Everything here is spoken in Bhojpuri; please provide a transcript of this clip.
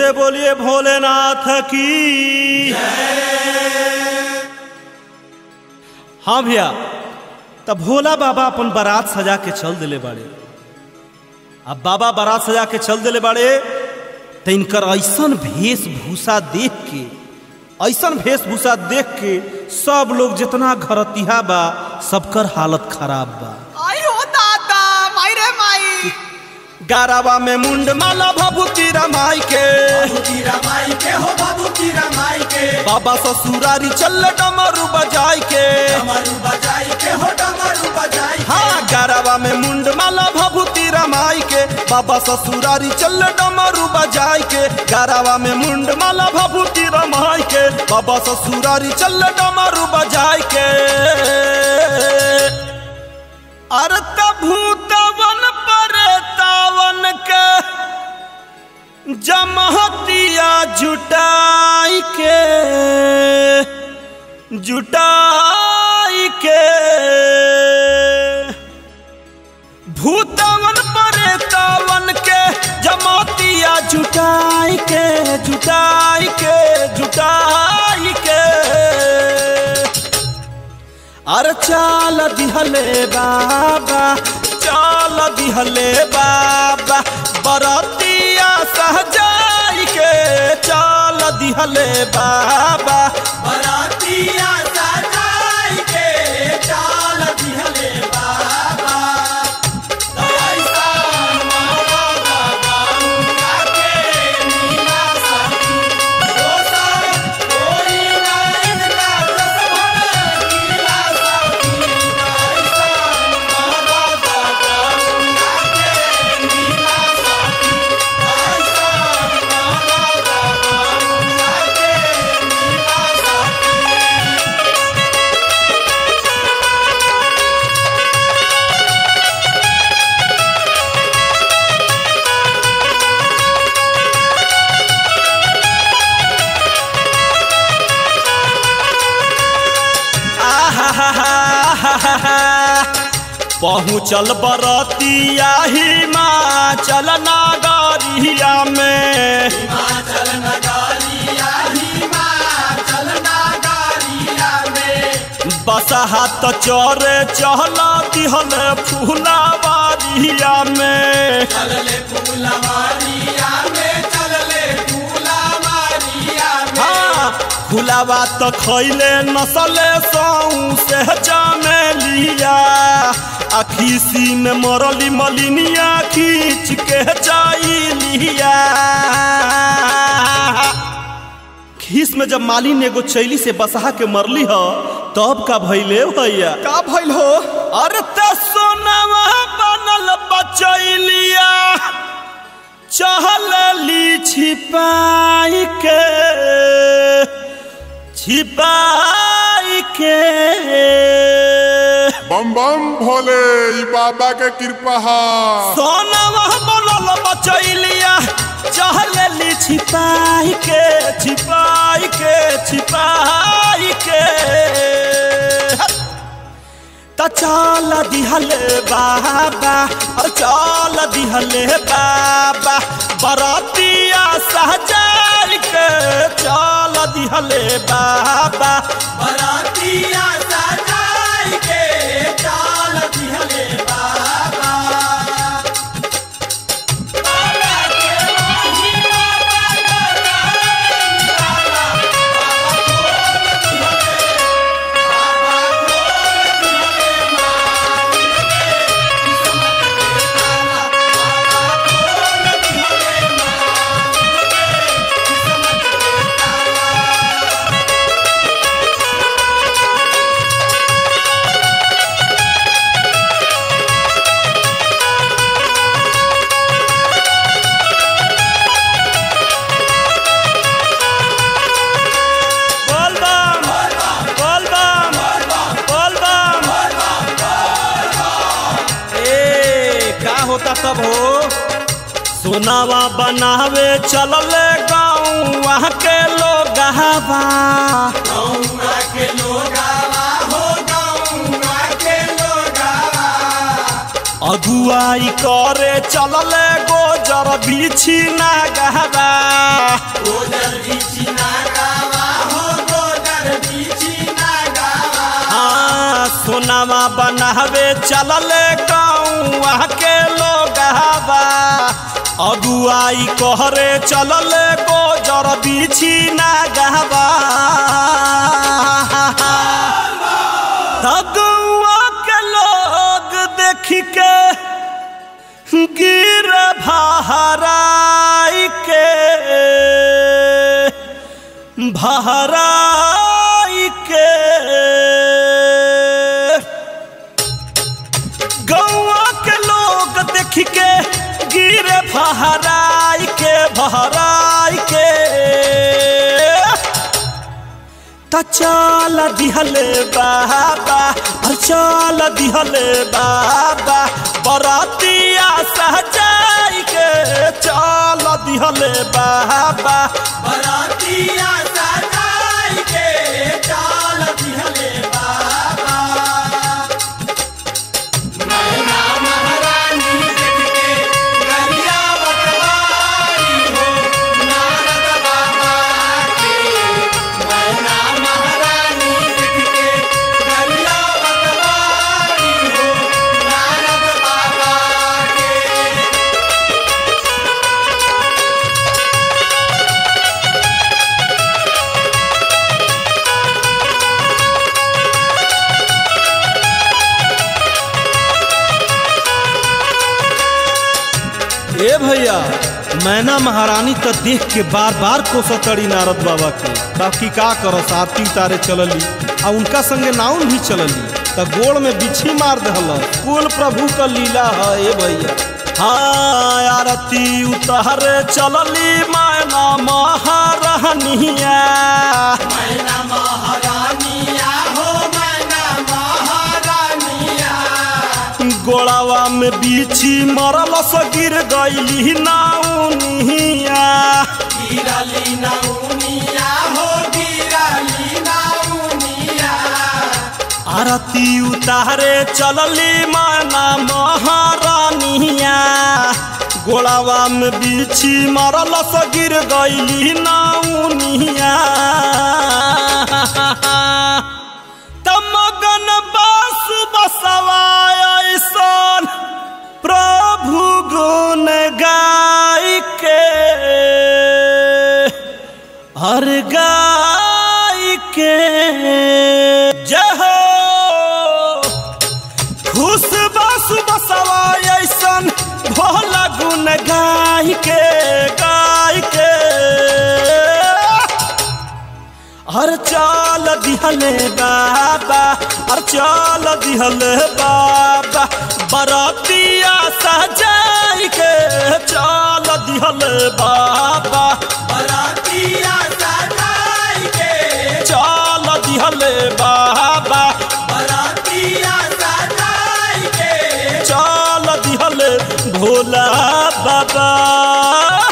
से बोलिए भोलेनाथ की हाँ भैया तब भोला बाबा अपन बारात सजा के चल दिले बाड़े अब बाबा बारात सजा के चल दिले बाड़े तो इनकर ऐसन वेशभूषा देख के ऐसन वेशभूषा देख के सब लोग जितना घरतिहा बा सबकर हालत खराब बा आई हो दादा माई रे माई गारावा में मुंड माला भभूति रमाई के रमाई के हो बाबू की रमाई के बाबा ससुरारी चल डमरू बजाई के डमरू बजाई के हो डमरू बजाई के हाँ गारावा में मुंड माला भभूति रमाई के बाबा ससुरारी चल डमरू बजाई के गारावा में मुंड माला भभूति रमाई के बाबा ससुरारी चल डमरू बजाई के अर्थ भूतवन परेतावन के जमहतिया जुटाई के जुटाई के भूतवन परेतावन के जमातिया जुटाई के जुटाई के जुटाई के अरे चाल दिहले बाबा चाल दिहले बाबा बरतिया सहजाई के चाल दिहले बाबा बरातिया सजाई के चाल दिहले बाबा ऐसा मारा गंगा के नीला सखी दोसर कोई ना इनका रस भर नीला सखी ऐसा मारा गंगा के नीला सखी ऐसा मारा गंगा के नीला सखी पहुँचल बरतिया हिमाचल नागरिया में हिमाचल नगरिया हिमाचल नगरिया में बसहा तो चरे चहल दिहल फूलावारिया में चलले फूलवारिया में चलले फूलवारिया में हाँ फुलावा तो खैले नसले सौ से जामे लिया अखीसी में मरली मलिनिया खींच के जाई लिया खीस में जब मालिन एगो चैली से बसहा के मरली ह तब का भैले भैया का भइल हो अरे त सोनावा बनल बचैलिया चहलली छिपाई के छिपाई के बम बम भोले ई बाबा के कृपा हा सोनावा बनल बचैलिया चहलली छिपाई के छिपाई के छिपाई के त चल दिहले बाबा और चल दिहले बाबा बरतिया सहजार के चल दिहले बाबा बरातिया सजाई के चाल दिहले बाबा बाबा के माही बाबा गजाई बाबा बाबा खोल दिहले बाबा खोल दिहले माही के किस्मत के ताला बाबा खोल दिहले माही के किस्मत के ताला बोल बम बोल बम बोल बम ए का होता तब हो सोनावा बनावे चलल गाँव वहाँ के लोग गौरा के लोगावा हो गौरा के लोगावा अगुआई करे चलले गोजर बिछी ना गहबा गोदर बीची ना गावा हो गोदर बीची ना गावा हाँ सोनामा बनावे चलले गौआ के लोग अगुआई कहरे चलले गोजर बिछी ना गहबा तगुआ के लोग देखी के गिर भहराई के भहराई के गौआ के लोग देख के गिरे भहराई के भहराई के त चल दिहले बाबा और चल दिहले बाबा बरातिया सहजाई के चल दिहले बाबा बरातिया सजाई के चाल दिहले बाबा मैना महारानी देख के गरिया बटवारी हो नारद बाबा के मैना महारानी देख के गरिया बटवारी हो नारद बाबा के ए भैया मैना महारानी तो देख के बार बार कोसतड़ी नारद बाबा के बाकी का करो आरती उतारे चलली आ उनका संगे नाउन भी चलली त गोड़ में बिछी मार दहल कुल प्रभु का लीला है ए भैया हाँ आरती उतारे चलली मैना महारानिया मैना महारानिया हो मैना महारानिया गोड़ावा में बिछी मरल से गिर गईली नाउनिया गिरली नौनिया हो गिरली नौनिया आरती उतारे चलली माना महारानिया गोड़ावा में बिछी मरल से गिर गईली नाउनिया तमगन बास बसवाय ऐसन प्रभु गुण गाय के हर गाय के जहो खुश बस बसवाय ऐसन भोला गुण गाय के गाय के हर चाल दिहले बाबा हर चाल दिहले बाबा बरातिया सजाई के चाल दिहले बाबा बरातिया सजाई के चाल दिहले बाबा बरातिया सजाई के चाल दिहले भोला बाबा